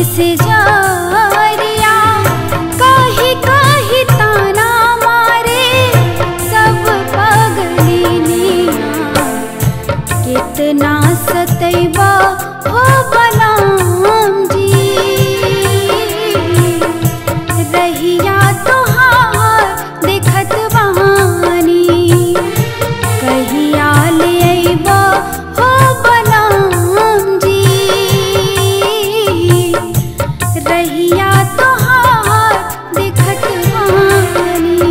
से जारिया कही कही ताना मारे सब पगलिनिया कितना सतैबा हो बलाम जी रहिया तोहार देखत बहानी कहिया ले अइबा हो बलाम जी रहिया तोहार देखत बहानी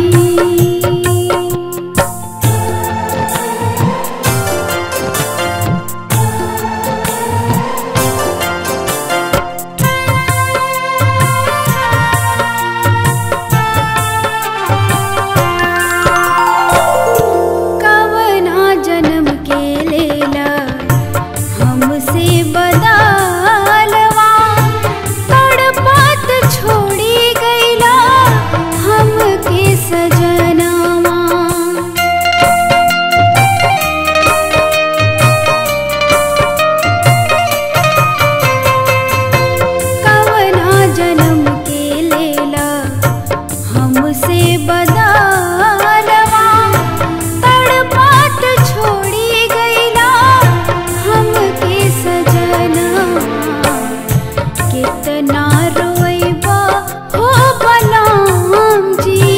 कवना जन्म के लेला हमसे बदलवा तड़पात छोड़ी गईला हमके सजनवा कवना जन्म के लेला हमसे बदलवा तड़पात छोड़ी गईला हमके सजनवा कितना रोइबा हो बलाम जी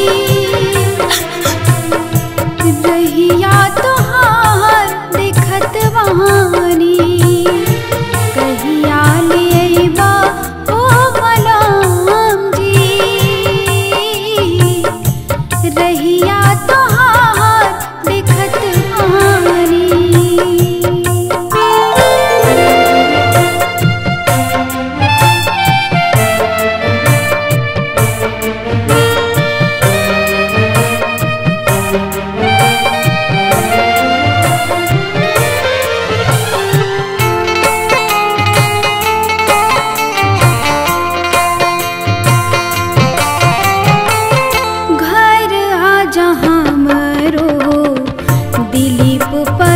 रहिया तोहार देखत वहानी कहिया ले अइबा हो बलाम जी रहिया तोहार देखत वहानी घर आ जहाँ मरो दिलीप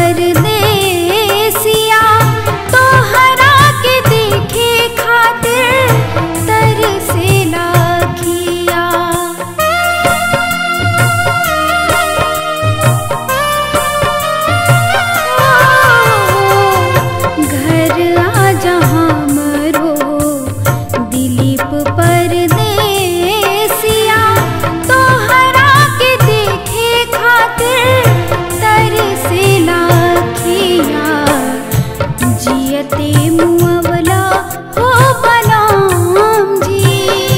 परदेसिया तोहरा के देखे खातिर तरसे लाखिया घर आ जहाँ मरो दिलीप परदेसिया तोहरा के देखे खातिर तरसे लाखिया जियते मुअवला हो बलाम जी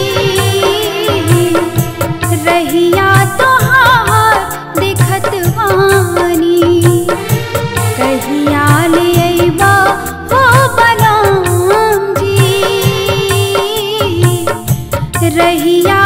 रहिया तोहार देखत वानी कहिया ले अइबा हो बलाम जी रहिया